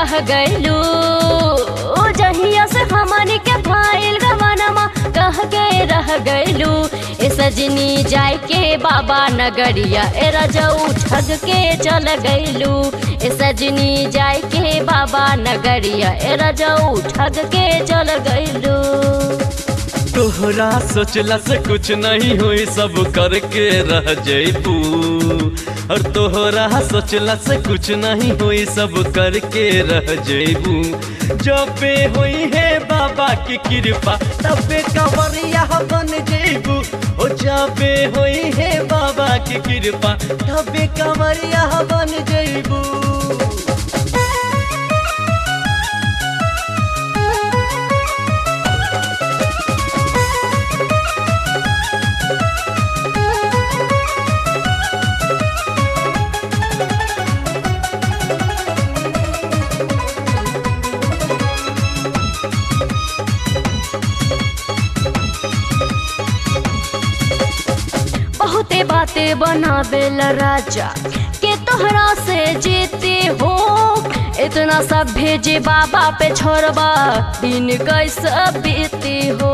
रह गइलू जहिया से हमनी के भाईल गवनमा कह के रह गइलू ए सजनी जाय के बाबा नगरिया ए रजऊ ठग के चल गइलू ए सजनी जाय के बाबा नगरिया ए रजऊ ठग के चल गइलू तोहरा सोचला से कुछ नहीं हुई सब करके रह जैबू और तोहरा सोचला से कुछ नहीं हुई सब करके रह जैबू जबे हुई है बाबा की कृपा तबे कंवरिया बन जैबू ओ जबे हुई है बाबा की कृपा तबे कंवरिया बन जैबू बहुते बातें बनावेल राजा के तोहरा से जीते हो इतना सब भेजे बाबा पे छोड़बा दिन कैसे बीती हो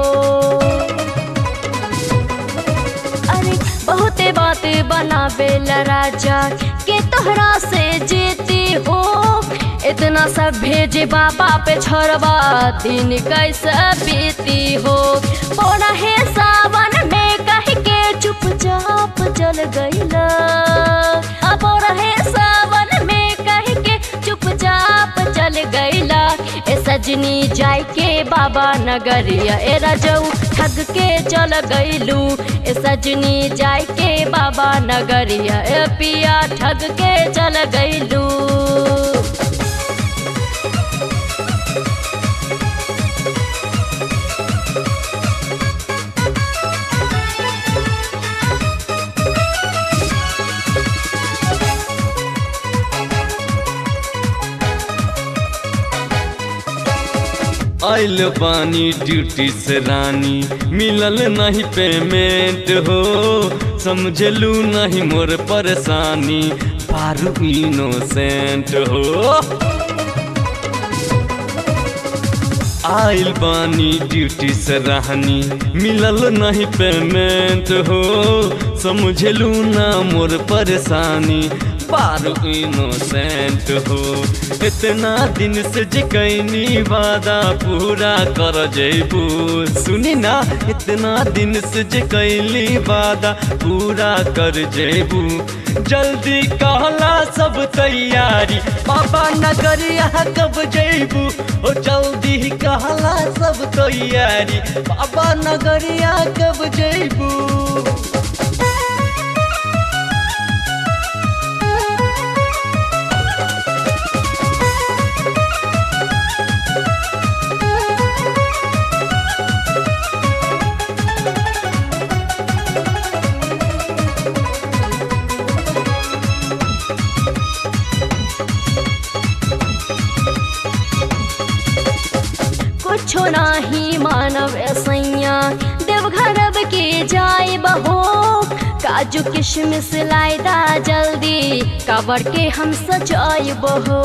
अरे बहुते बातें बनावेल राजा के तोहरा से जीती हो इतना सब भेजे बाबा पे छोड़बा दिन कैसे बीती हो बोला है सावन में कह के चुपचाप चल गईला अब रहे सावन में कह के चुपचाप चल गईला ए सजनी जाय के बाबा नगरिया ए रजऊ ठग के चल गईलू ए सजनी जाय के बाबा नगरिया ए पिया ठग के चल गईलू आइल बानी ड्यूटी से रानी मिलल नहीं पेमेंट हो समझलू नहीं मोर परेशानी पारू इनोसेंट हो आइल बानी ड्यूटी से रानी मिलल नहीं पेमेंट हो समझलू ना मोर परेशानी पारू इनोसेंट हो इतना दिन से जे कैनी वादा पूरा कर जैबू सुनी ना इतना दिन से जे कैली वादा पूरा कर जैबू जल्दी कहला सब तैयारी बाबा नगरिया कब जैबू ओ जल्दी कहला सब तैयारी बाबा नगरिया कब जैबू कुछो नाही मानव सैया देवघर अब के जाए बहो काजू किशमिश लाइदा जल्दी काबर के हम सजाए बहो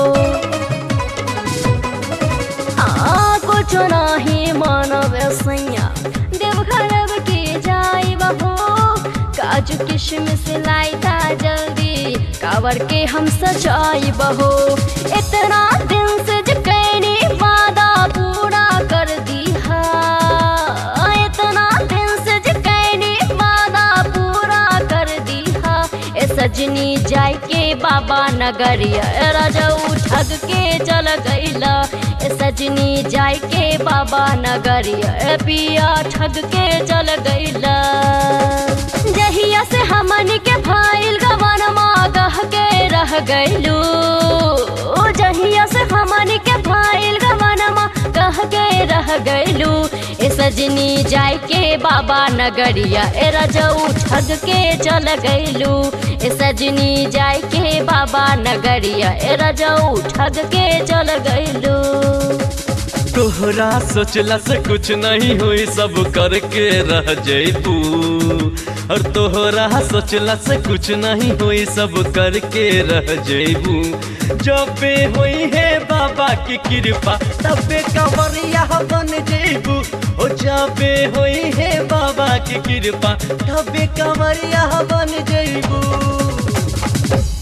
हाँ कुछो नाही मानव सैया देवघर अब के जाए बहो काजू किशमिश लाइदा जल्दी काबर के हम सजाए बहो इतना दिन से जो कैनी वादा पूरा कर दीहा इतना दिन से जो कैनी वादा पूरा कर दीहा ए सजनी जाय के बाबा नगरिया राजऊ ठग के चल गईला ए सजनी जाय के बाबा नगरिया ए पिया ठग के चल गईला जहिया से हमन के भाईल गवनमा कह के रह गईलू जहिया से हमन के भाईल गवनमा कह के रह गईलू ए सजनी जाय के बाबा नगरिया ए रजऊ ठग के चल गईलू ए सजनी जाय के बाबा नगरिया ए रजऊ ठग के चल गईलू तोहरा सोचला से कुछ नहीं हुई सब करके रह जैबू और तोहरा सोचला से कुछ नहीं हुई सब करके रह जैबू जबे हुई है बाबा की कृपा तबे कंवरिया बन जैबू ओ जबे हुई है बाबा की कृपा तबे कंवरिया बन जैबू